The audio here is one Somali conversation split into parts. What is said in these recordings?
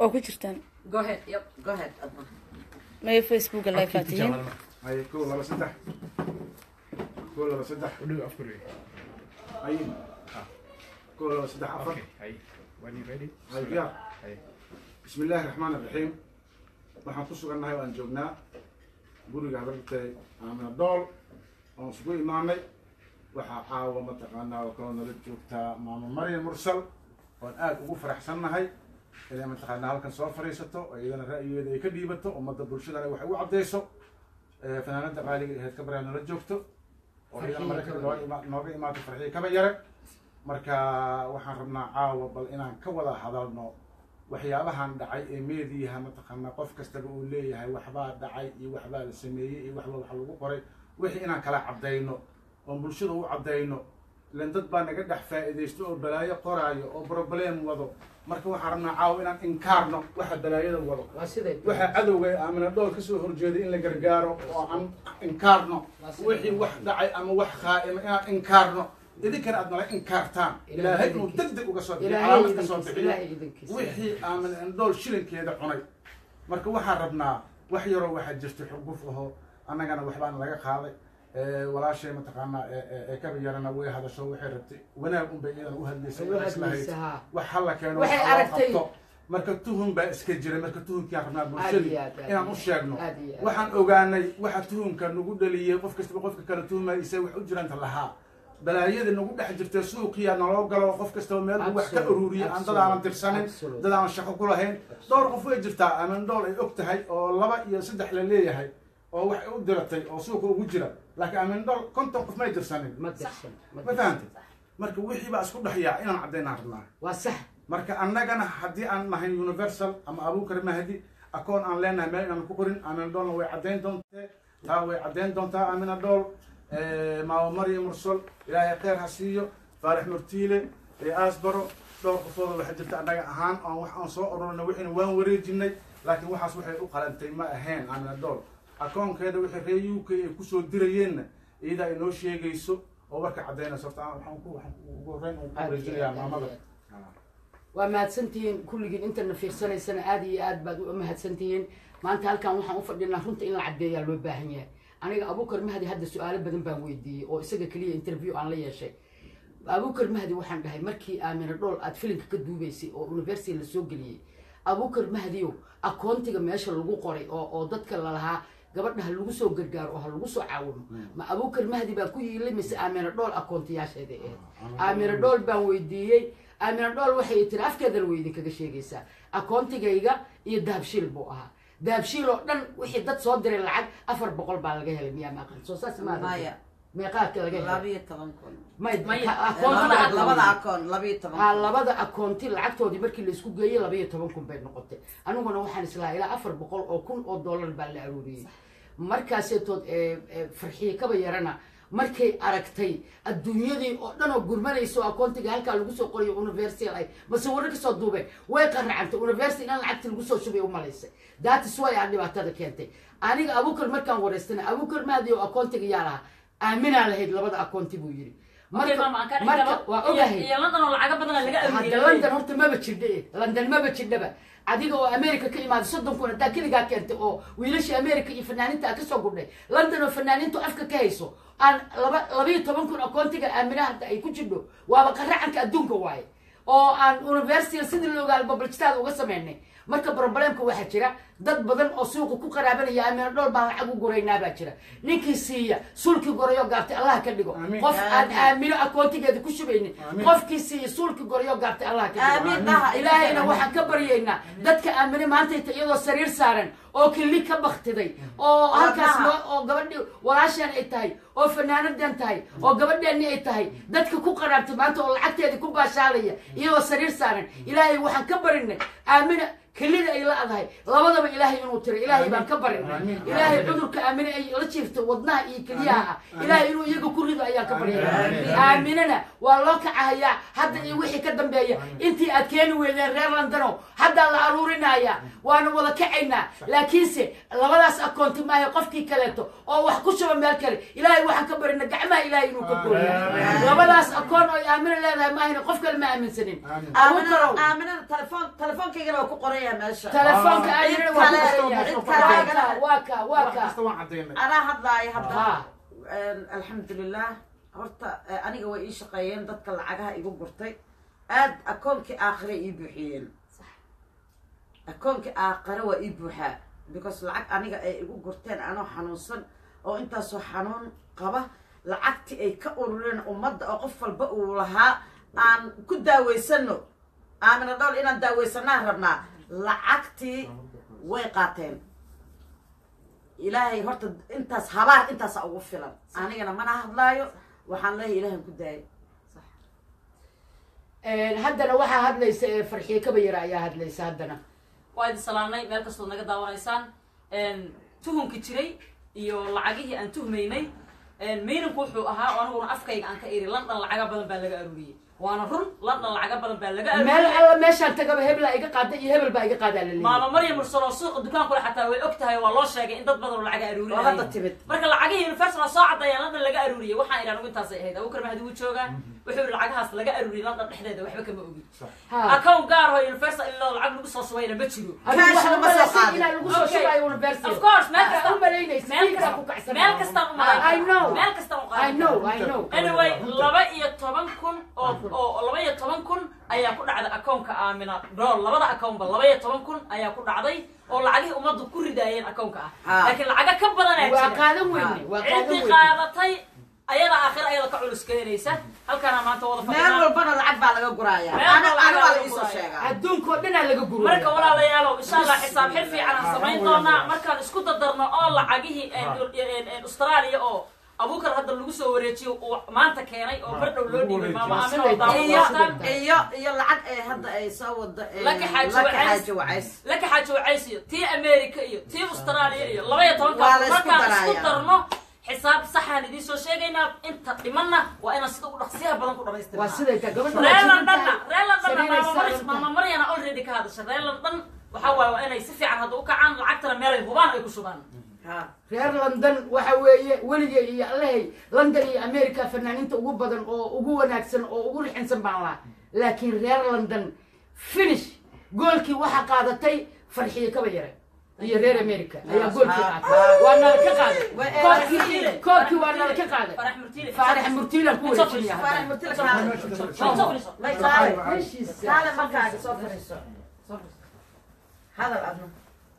waa ku jirtaan Go ahead. Yep. Go ahead. Adna. maya facebooka live aa tihiin هاي كو لبا سدح كو لبا سدح Udhu afkuri. هاي كو لبا سدح عفر Okay. Hey. When you ready? هاي يا Hey. بسم الله الرحمن الرحيم waxaan ku sugannahay waan joognaa guriga habartay aamina dool oon isugu imaanay waxaa caawa mataqaanaa oo kaloo nala joogtaa maamo maryam mursal oon aad ugu faraxsannahay inay mataqaanaa halkan soo fadhiisato oo iyadana ra'yigeeda ay ka dhiibato ummadda bulshadana waxay u caddayso Eh, fanaanada qaaliga aheyd ka baryaa nala joogto oo iyadana maraykanka nooga ima- nooga imaato farxiyo kaba yare marka waxaan rabnaa caawa bal inaan ka wada hadalno waxyaabahan dhacay ee meediyaha mataqaanaa qof kastaba uu leeyahay waxbaa dhacay iyo waxbaa la sameeyey iyo waxba wax lagu qoray wixii inaan kala caddayno oon bulshada u caddayno ilan dad baa naga dhex faa'iidaysto oo balaayo qoraayo oo problem wado marka waxaan rabnaa caawa inaan inkaarno waxa balaayada wado Waa siday. waxaa cadowga ee aamina dhool kasoo horjeeday in la gargaaro oo aan inkaarno wixii wax dhacay ama wax khaa'ima inaan inkaarno idinkana aad nala inkaartaan ilaahay inuu deg deg uga soo bixiyo Ilaahay calaamad ka soo idinkiisa. bixiyo Ilaahay idinkiisa. wixii aamina dhool shilinkeeda cunay marka waxaan rabnaa wax yaroo waxaa jirta xuguf aho annagana waxbaan laga qaaday Eh, walaashay mataqaanaa ee- ee- ee kaba yarana way hadasho waxay rabtay wanaag unbay iyadana u hadlaysay Way u oo islahayd hadlaysa, haa. wax halla keeno Waxay wax loo aragtay. qabto. marka tuhun baa iska jira marka tuhunkiaan rabnaa Aad iyo bulshadii aad, aad inaan iyo u aad. sheegno Aad iyo aad. waxaan ogaanay waxa tuhunka nagu dhaliyey qof kastaba qofka kale tuhmaya isaga wax u jiranta lahaa balaayadii nagu dhex jirtay suuqiya naloo galo qof kastaba meel buu wax ka Absolute, ururiyay aan dad absolute, aanan tirsanin absolute. dad aanan shaqo ku lahayn dhowr qof way jirtaa aman dhool ay og tahay oo laba iyo saddex la leeyahay oo wax u diratay oo suuqa ugu jira laakiin aman dhool konton qof may dirsanin Ma dirsan. Ma ma dirsan. fahantay marka wixii baa isku dhexyaa inaan caddaynaan rabnaa Waa sax. marka annagana haddii aan nahay universal ama abuukar mahdi akoon aan leenahay meel inaan ku qorin amina dhoolna way caddayn doontee taa way caddayn doontaa amina dhool maamo maryam mursal ilaahay kheyr ha siiyo faarax murtiile ee aasbaro dhowr qofooda waxaa jirta annaga ahaan aan wax aan soo ururina wixiina waan wareejinay laakiin waxaas waxay u qalantay ma ahayn amina dhool akoonkeeda wixii reer uk ay kusoo dirayeenna iyadaa inoo sheegayso oo warka caddaynayso horta aan- waxaan ku waxaan ugu horreyn ugu Aad iyo wareejinayaa aad, aad maamada iyo waa mahadsantihiin kulligiin intana fiirsanaysana aad iyo aad baad u mahadsantihiin maanta halkan waxaan u fadhinaa runta in la caddeeyaa loo baahan yahay aniga abuukar mahdi hadda su-aalo badan baan weydiiyey oo isaga keliya interview aan la yeeshay abuukar mahdi waxaan dhahay markii aamina dhool aad filinka ka duubaysay oo university la soo geliyey abuukar mahdiyo akoontiga meesha lagu qoray oo oo dadka lalahaa gabadha ha lagu soo gargaaro oo ha lagu soo caawimo ma abuukar mahdi baa ku yiilay mise aamina dhool akoontiyaasheeda ahayd aamina dhool baan weydiiyey aamina dhool waxay tiri afkeedana way idinkaga sheegaysaa akoontigayga iyo dahabshiil buu ahaa dahabshiil oo dhan wixii dad soo diray lacag afar boqol baa laga helay miyaa maaqan soo saas ma Maya. meeqaadka laga helay labiyo toban kun may Maya. ka- labada akoontiga labada akoon labiyo toban aa kun labada akoonti lacagtoodii markii laisku geeyey labaiyo toban kun bay noqotay aniguna waxaan islahaa ilaa afar boqol oo kun oo dollar baa la aruuriyey markaaseetood ee, ee, farxiye kaba yarana markay aragtay adduunyadii oo dhan oo gurmanaysa oo akoontiga halkaa lagu soo qorayo universal ay mase warra kasoo duubeen way qaracantay university in lacagti lagu soo shubay u malaysay daatis way aa dhibaatada keentay aniga abuukar markaan wareystana abuukar maadi oo akoontiga yaa lahaa aaminaa lahayd labada akoonti buu yidhi Okay, mama, aan ka dhex marka galo. waa Iyo- ogahay iyo London oo lacago badan laga hadda aruuriyey. london horta maba jirdha eh. london maba jirdhaba adiga oo america ka imaaday soddon kun hadaa keligaa keentay oo wiilashii america iyo fanaaniinta ka soo gudhay london oo fanaaniintu afka ka hayso aan laba labayo toban kun akoontiga aaminaha hadda ay ku jirdho waaba qaracanka adduunka waaye oo aan university sidii la ogaal babaljistaada uga samaynay marka problemka waxaa jira dad badan oo suuqa ku qaraabanaya aamina dhool baan lacag u guraynaa baa jira ninkii siiya suulkii gorayo gaabtay allah ka dhigo Amiin. qof aan Amiin. aamino akoontigeeda ku shubaynin Amiin. qofkii siiya suulkii gorayo gaabtay allah ka dhigo Amiin, dhaha. ilaahayna waxaan ka baryaynaa dadka aamine maantayta iyadoo sariir saaran oo kili ka baktiday oo halkaas dhaha. loo- oo gabadhi walaashaan ay tahay oo fanaanadan tahay oo gabadheeni ay tahay dadka ku qaraabtay maanta oo lacagteeda ku baashaalaya iyadoo sariir saaran ilaahay waxaan ka barinay aamina kelida ay la-dahay labadaba ilaahay inuu tiro ilaahay baan ka barinay Amiin. ilaahay cudurka aamine ay la jiifto wadnaha iyo keliyaha ah ilaahay inuu iyaga ku rido ayaan ka baryaya Amiin. aaminana waa loo kacahayaa hadda iyo wixii ka dambeeya intii aad keeni weydeen reer londano haddaa la aruurinaya waana wada kacaynaa laakiinse labadaas akoonti maaha qofkii kaleeto oo wax ku shuba meel kale ilaahay waxaan ka barina gacmaha ilaahay inuu ka gooya Amiin. labadaas akoon oo aamina leedahay maahina qof kale ma aaminsanin Amiin. abuukarow aaminada aaminada telefoon telefoonkaygana waa ku qoran yahay yahay meesha telefoonka Ah. ayana Cid waa kale- ku qoran cid yahay. kale- waa ka waa ka waa wax ka kasta waan cadaynay anaa hadlaayo hadda ha alxamdulilah horta eh, aniga way ii shaqeeyeen dadka lacagaha igu gurtay aad akoonkii aakhire ii buuxiyeen akoonkii aakhire waa ii buuxaa because lacag aniga ay igu gurteen anoo xanuunsan oo intaasoo xanuun qaba lacagtii ay ka urureen ummadda oo qof walba uu lahaa aan ku daaweysano aamina dhowr inaan daaweysanaan rabnaa lacagtii way qaateen ilaahay horta intaas habaar intaasa ugu filan anigana mana hadlaayo waxaan leeyahay ilaahan ku daayo haddana waxaa hadlaysa ee farxiye kaba yara ayaa hadlaysa haddana waa idin salaamnay meel kastood naga daawanaysaan tuhunki jiray iyo lacagihii aan tuhmaynay maynanku wuxuu ahaa oo aniguna afkayga aan ka iri london lacaga badan baa laga aruuriyey waana run london lacaga badan baa laga meel aruuriyey alla meeshaan tagaba hebelaa iga qaada iyo hebel baa iga qaadaa laleeyahay maama maryam mursalo suuqa dukaankule xataa way og tahay waa loo sheegay in dad badan oo lacaga oo hadda aruurinayay timid marka lacagihii universal oo soo caddeeyaan london laga aruuriyey waxaan idhi anigu intaasay ahayd abukar mahdi wuu joogaa wuxuu yidhi lacagahaas laga aruuriyey london dhexdeeda waxba kama ogi ha account gaar oo universal ilaa lacag lagu soo shubayna ma jiro adigu Cash waxaa lama soo umalaysay qaadin. inaa lagu soo Okay. shubayo university of course meel Marka kasta u malaynaysa meel wiilkaa kasta ku kacsan meel kastaan u I know. meel kastaan u I know qaadan I know anyway laba iyo toban kun oo oo laba iyo toban kun ayaa ku dhacday akoonka aamina dool labada akoonba laba iyo toban kun ayaa ku dhacday oo lacagihii ummaddu ku ridaayeen akoonka ah Ah. laakiin lacaga ka badanaa waa jira qaadan weyne waa qaadan ciddii weyne qaadatay ayada aakhira ayada ka culus keenaysa halkaana maanta wada meel fadhinaa walbana lacag baa laga guraaya Meel ana walba ana lacag waa laga la iisoo guraya. sheegaa adduunka oo dhanaa laga guro marka walaalayaalow insha allah xisaab xil fiican aan samayn doonaa markaan isku dadarno oo lacagihii australia oo abuukar hadda lagu soo wareejiyo uu maanta keenay oo bardhow loo dhiibay maama aamin oo iyo daawataan iyo iyo lacag ee hadda ay soo wado ee, Laka xaaji laka wacays. xaaji wacays laka xaajo wacays iyo tii america iyo tii australia iyo laba iyo Waa tobanka la isku markaan isku darayaa. darno xisaab saxaan idiin soo sheegaynaa inta dhimanna waa inaan sida ugu dhaqsiyaha badan ku waa dhamaystirnaa siday ta gabadha reer waa londonna jirin reer londonna Sariiray maama Maryam- saaran tahay. maama maryana already ka hadasha reer london waxaa waaye waa inay si fiican hadda u kacaan lacagtana meelay hubaan ay ku shubaan ha reer london waxa weeye weligay iyo allahay london iyo america fanaaniinta ugu badan oo ugu wanaagsan oo ugu rixinsan baan lahaa laakiin reer london finish goolkii waxaa qaadatay farxiye kaba yare iyo reer america ayaa goolkii qaatay waa nala ka qaaday Wa- koobkii koobkii waa nala ka qaaday farax murtiile faarax murtiilan ku wareejinaya faarax haddana murtila kaale Soo fadhiiso. may kaale meeshiisa kaale markaaga soo fadhiiso soo fadhiiso hadal adna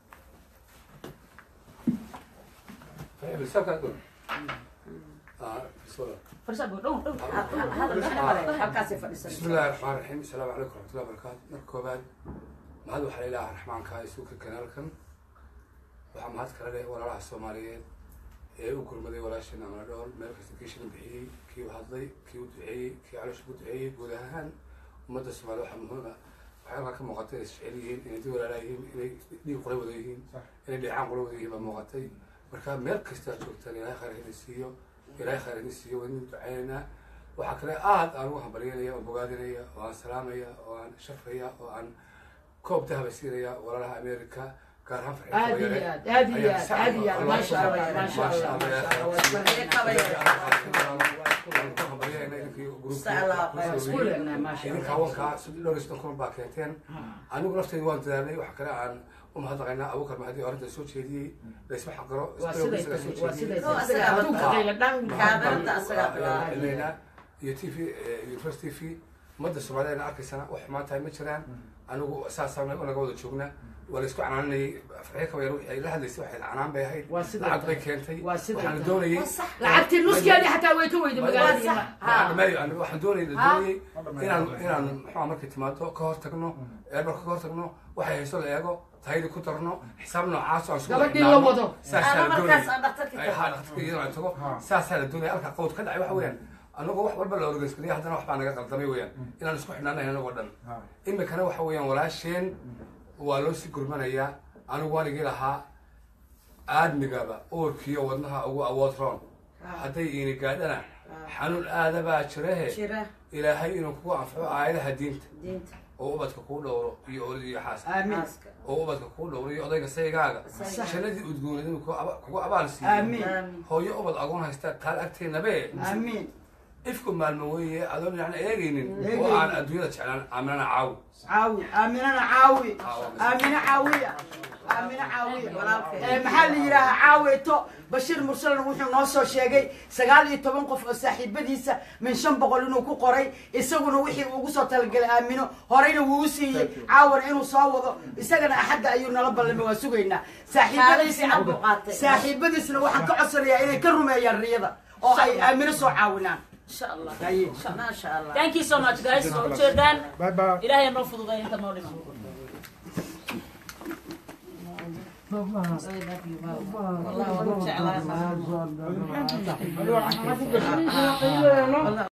Fadhiiso, dhow, dhow. hadal dhex mare halkaasay fadhiisan بسم الله الرحمن الرحيم السلام عليكم ورحمة الله وبركاته marka koobaad mahad waxaa ilaaha raxmaanka isuuka kanaalkan waxaa mahad kala leh walaalaha soomaaliyeed ee u gurmaday walaasheen amana dhool meel kasta kii shilin bixiyey kii u hadlay kii u duceeyey kii caloosha ku duceeyey guud ahaan ummadda soomaaliya waxaa muhiim ah waxay halkaa ka muuqatay inay isjecel yihiin inay dib walaalaa yihiin inay dhiig qula wada yihiin inay dheecaan qula wada yihiin baa muuqatay marka meel kasta aad joogtaan ilaahay khayr idin siiyo ilaahay khayr idin siiyo waa idin duceynaynaa waxaa kale aad aan ugu hambalyanaya oo bogaadinaya oo aan salaamaya oo aan sharfaya oo aan koob dahaba siinaya walaalaha america gaar ahaan farxin aad iyo aad aad iyo aad aad iyo aad maasha allah maasha allah isku leenahay maasha idinka allah hawankaa saddex dhowr iyo soddon kun baa keenteen anigu laftayda waan dadaalnay waxa kale aan u mahadnaqaynaa abuukar mahdi oo arrinta soo jeediyey laysma xaqiro waa siday tahay waa siday Oo, tahay asaga isaga adduunka horta. qayla dhan Kaamirada asagaa bilaabay. ilaynaa iyo t v universe t v ummadda soomaaliyana arkaysana wax xumaan tahay ma jiraan anigu saasaan naga wada joognaa waa laysku canaanayay farxiyo kaba yar wixii ay la hadlaysay waxay canaan bay ahayd Waa siday lacag bay tahay. keentay Waa siday waxaana tahay. doonayay lacagtii nuskeedii xataa way ka weyday magaaladii Anigu waxaan doonayay Ha? doonayay inaan inaan muxuu markay timaado ka hor tagno eermarka ka hor tagno waxay hayso la eego tahaydi ku darno xisaab noocaas aan isku Gabadhii la wado. saasaa ana la markaas doonayay aan dhaktarki ay haa dhaqtarka iyadoo aan tago saasaa la doonaya halka qawd ka dhacay waxa weeyaan anagoo wax walba la organiskariya haddana wax baa naga qaldamay weeyaan inaan isku xidhnaanahay anagoo dhan imikana waxa weeyaan walaasheen waa loo sii gurmanayaa anigu waanigii lahaa aadmigaba uurkiyo wadnaha ugu awood roon hadday iini gaadhana xanuun aadabaa jirahe jira ilaahay inuu kugu anfaco aayadaha diinta diinta oo ubadka kuu dhowro iyo oday iyo xaas aamin naaska oo ubadka kuu dhowro iyo odayga saygaaga Sayga. jannadii udgoonad inuu kugu aba- kugu abaal siiyo aamin aamin hooyo ubad agoon haysta taal agteenabe aamin ifku maalmo weeye adoon yani eegaynin oo aan adduunyada jeclaan aaminana caawi caawi aaminana caawi aamina caawiya aamina caawiya Eh, maxaa la yidhaahaa caaweyto bashiir mursalna wuxuu noo soo sheegay sagaal iyo toban qof oo saaxiibadiisa min shan boqol inuu ku qoray isaguna wixii uu ugu soo talagalay aamino horeyna wuu u siiyey caawana inuu soo wado isagana axadda ayuu nala ballamay waa sugaynaa saaxiibadiisna Kaalin fiican buu qaatay. saaxiibadiisna waxaan ka codsanayaa inay ka rumeeyaan riyada oo ay aamino soo caawinaan insha allah Haye. maasha allah thank you so much guys soo ujeedaan bye bye ilaahay noo fududay inta noo dhiman والله والله جعلها